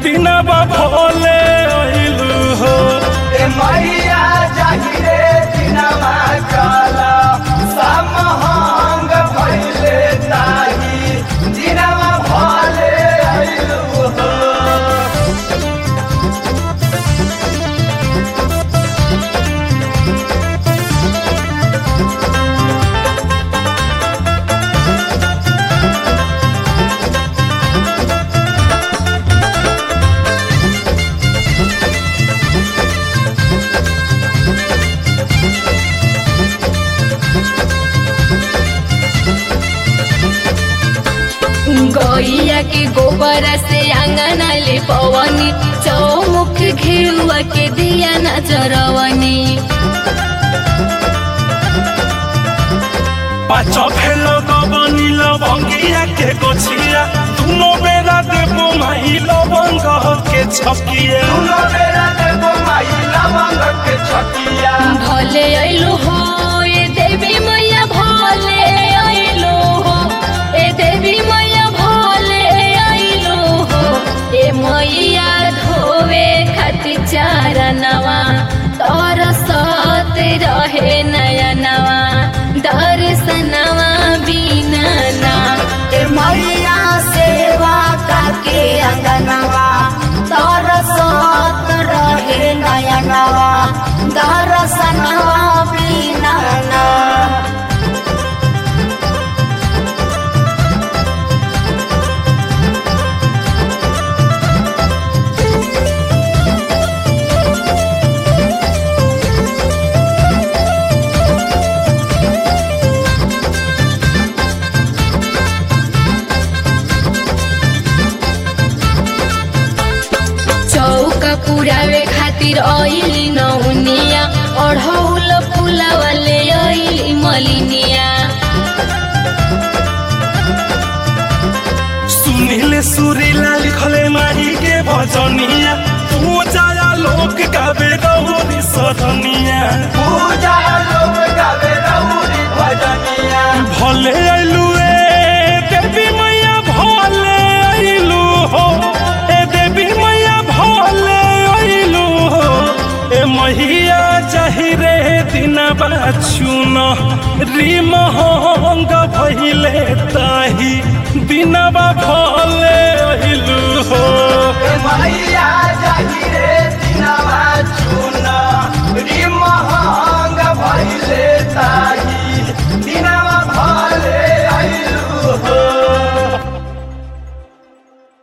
दिनवा भोले अइलू हो ए मैया जाहिरे दिनमा काला समहंग भइले ताही दिनमा भले अइलु हो गैया के गोबर से आंगन ले पवनी चौमुख घेरुआ के दिया नजरवनी पाँच भेल गबनी लवंगिया के गोछिया दुनो बेरा देबो माही लवंग के छकिया दुनो बेरा देबो माई लवंग के छकिया भले अइलो हो ए देवी मैया भले अइलो हो ए देवी मैया भले अइलो हो ए मैया धोवे खातिर चारनवा तोर सत रहे नयनवा दर्शनवा बिना ना ए मैया सेवा काके अंगनवा तरसत रहे नयनवा दर्शनवा बिना ना चौका पुरावे खातिर अइली नौनिया अढ़ौल फुलावले अइली मलिनिया सुनील सुरीला लिखले माही के भजनिया तू जाया लोक गावे रहुरी सदनिया पूजा लोग गावे रहुरी भजनिया भले अइलू ए देवी मैया भले अइलू हो ए देवी मैया भले अइलू हो ए मैया चाहिरे दिनबा चुन रिमहंग भइले ताही दिनबा भले अइलू हो ए मैया